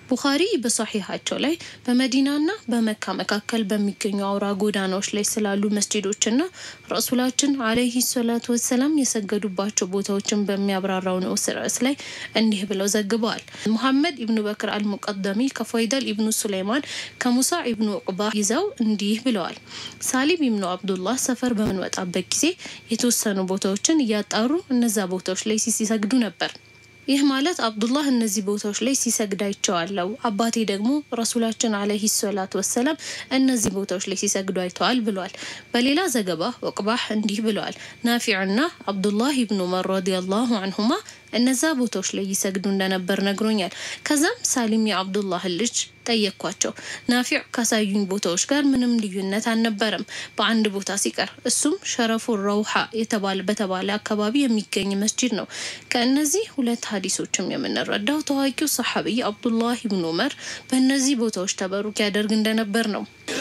ቡኻሪ በሶሒሃቸው ላይ በመዲናና በመካ መካከል በሚገኙ አውራ ጎዳናዎች ላይ ስላሉ መስጂዶችና ረሱላችን አለይሂ ሰላቱ ወሰላም የሰገዱባቸው ቦታዎችን በሚያብራራው ንዑስ ርዕስ ላይ እንዲህ ብለው ዘግበዋል። ሙሐመድ ኢብኑ በክር አልሙቀደሚ ከፈይደል ኢብኑ ሱለይማን ከሙሳ ኢብኑ ዑቅባ ይዘው እንዲህ ብለዋል። ሳሊም ኢብኑ አብዱላህ ሰፈር በምንወጣበት ጊዜ የተወሰኑ ቦታዎችን እያጣሩ እነዛ ቦታዎች ላይ ሲሰግዱ ነበር። ይህ ማለት አብዱላህ እነዚህ ቦታዎች ላይ ሲሰግድ አይቼዋለሁ፣ አባቴ ደግሞ ረሱላችን አለይሂ ሰላቱ ወሰላም እነዚህ ቦታዎች ላይ ሲሰግዱ አይተዋል ብለዋል። በሌላ ዘገባ ወቅባህ እንዲህ ብለዋል። ናፊዕና አብዱላህ ኢብኑ ዑመር ረዲየላሁ አንሁማ እነዛ ቦታዎች ላይ ይሰግዱ እንደነበር ነግሮኛል። ከዛም ሳሊም የአብዱላህን ልጅ ጠየቅኳቸው። ናፊዕ ካሳዩኝ ቦታዎች ጋር ምንም ልዩነት አልነበረም በአንድ ቦታ ሲቀር እሱም ሸረፉ ረውሃ የተባለ በተባለ አካባቢ የሚገኝ መስጂድ ነው። ከእነዚህ ሁለት ሀዲሶችም የምንረዳው ታዋቂው ሰሐቢይ አብዱላህ ኢብኑ ዑመር በእነዚህ ቦታዎች ተበሩክ ያደርግ እንደነበር ነው።